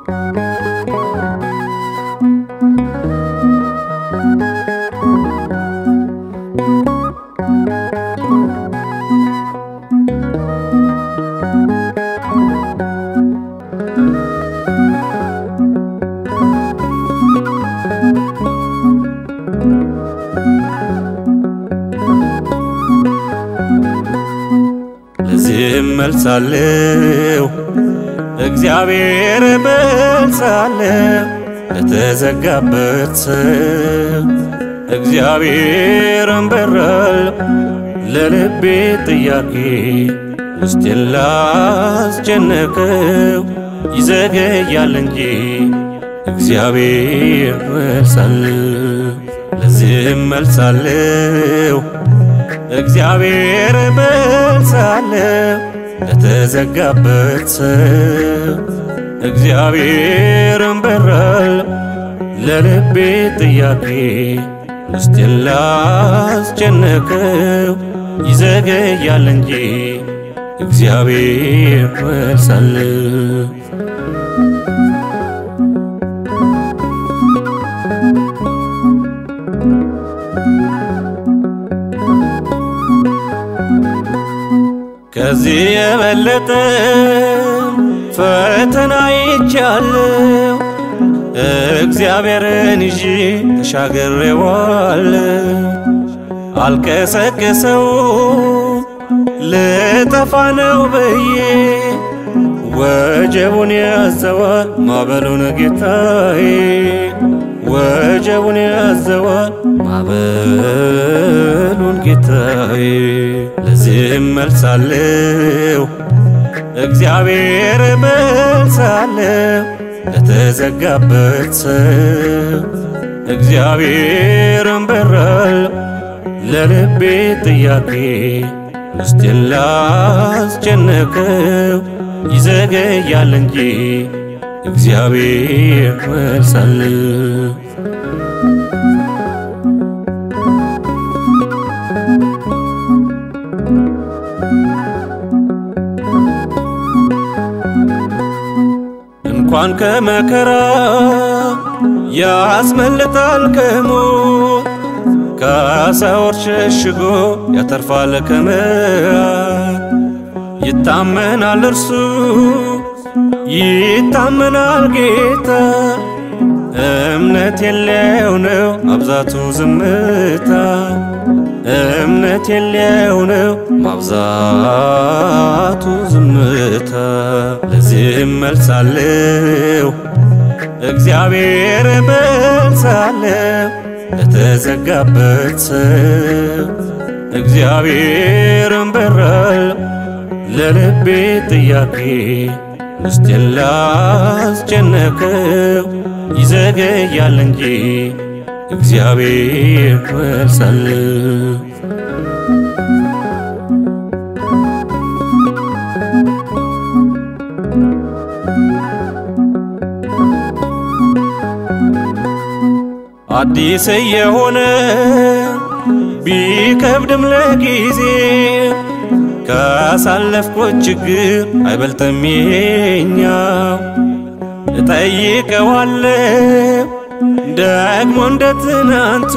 ለዚህም መልሳለሁ እግዚአብሔር መልሳለሁ ለተዘጋበት ሰው እግዚአብሔርን በራል ለልቤ ጥያቄ ውስጤን ላስጨነቀው ይዘገያል እንጂ እግዚአብሔር መልሳለሁ ለዚህም መልሳለሁ እግዚአብሔር መልሳለሁ ለተዘጋበት ሰው እግዚአብሔርን በራል ለልቤ ጥያቄ ውስጤን ላስጨነቀው ይዘገያል እንጂ እግዚአብሔር መልሳለሁ ከዚህ የበለጠ ፈተና ይቻለው እግዚአብሔርን ይዤ ተሻግሬዋለሁ። አልቀሰቅሰው ልጠፋ ነው ብዬ ወጀቡን ያዘዋል ማዕበሉን ጌታዬ ወጀቡን ያዘዋል ማዕበሉን ጌታዬ ለዚህም መልሳለሁ እግዚአብሔር መልሳለሁ ለተዘጋበት ሰው እግዚአብሔርን በራል ለልቤ ጥያቄ ውስጤን ላስጨነቀው ይዘገያል እንጂ እግዚአብሔር መልሳለሁ እንኳን ከመከራ ያስመልጣል ከሞት ከአሳዎች ሸሽጎ ያተርፋል ከመዓት ይታመናል እርሱ ይታመናል ጌታ እምነት የለው ነው ማብዛቱ ዝምታ እምነት የለው ነው ማብዛቱ ዝምታ ለዚህም መልሳለሁ እግዚአብሔር መልሳለሁ ለተዘጋበት ሰው እግዚአብሔርን በራል ለልቤ ጥያቄ ውስጤን ላስጨነቀው ይዘገያል እንጂ እግዚአብሔር መልሳለሁ አዲስ የሆነ ቢከብድም ለጊዜ ካሳለፍኩት ችግር አይበልጥም ይሄኛው እጠይቀዋለሁ ደግሞ እንደ ትናንቱ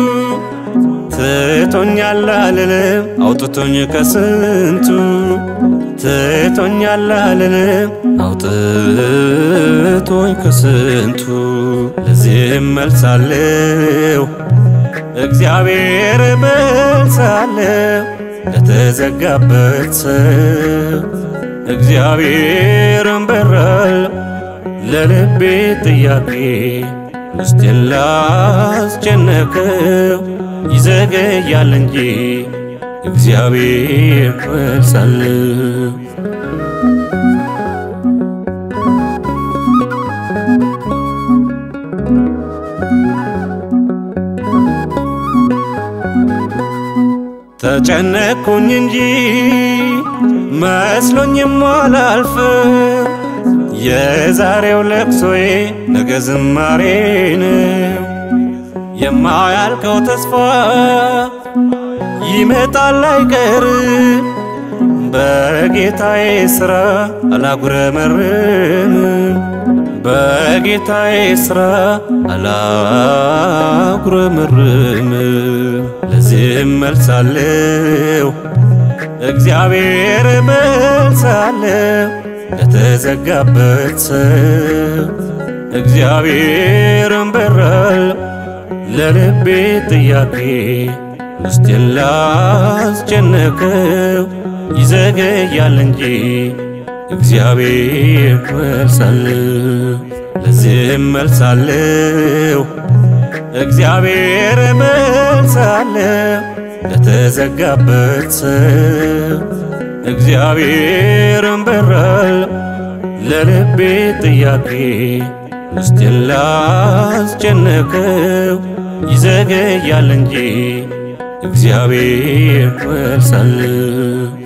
ትቶኛል አልልም አውጥቶኝ ከስንቱ ትቶኛል አልልም አውጥቶኝ ከስንቱ ለዚህም መልሳለሁ እግዚአብሔር መልሳለሁ ለተዘጋበት ሰው እግዚአብሔርን በራል ለልቤ ጥያቄ ውስጤን ላስጨነቀው ይዘገያል እንጂ እግዚአብሔር መልሳለሁ ተጨነቅኩኝ እንጂ መስሎኝም አላልፍ የዛሬው ለቅሶዬ ነገ ዝማሬ ነው። የማያልቀው ተስፋ ይመጣል አይቀር በጌታዬ ሥራ አላጉረመርም። በጌታዬ ሥራ አላጉረመርምም። ለዚህም መልሳለሁ እግዚአብሔር መልሳለሁ ለተዘጋበት ሰው እግዚአብሔርን በራለሁ ለልቤ ጥያቄ ውስጤን ላስጨነቀው ይዘገያል እንጂ እግዚአብሔር መልሳለሁ ለዚህም መልሳለሁ እግዚአብሔር መልሳለሁ ለተዘጋበት ሰው እግዚአብሔርን በራለሁ ለልቤ ጥያቄ ውስጤን ላስጨነቀው ይዘገያል እንጂ እግዚአብሔር መልሳለሁ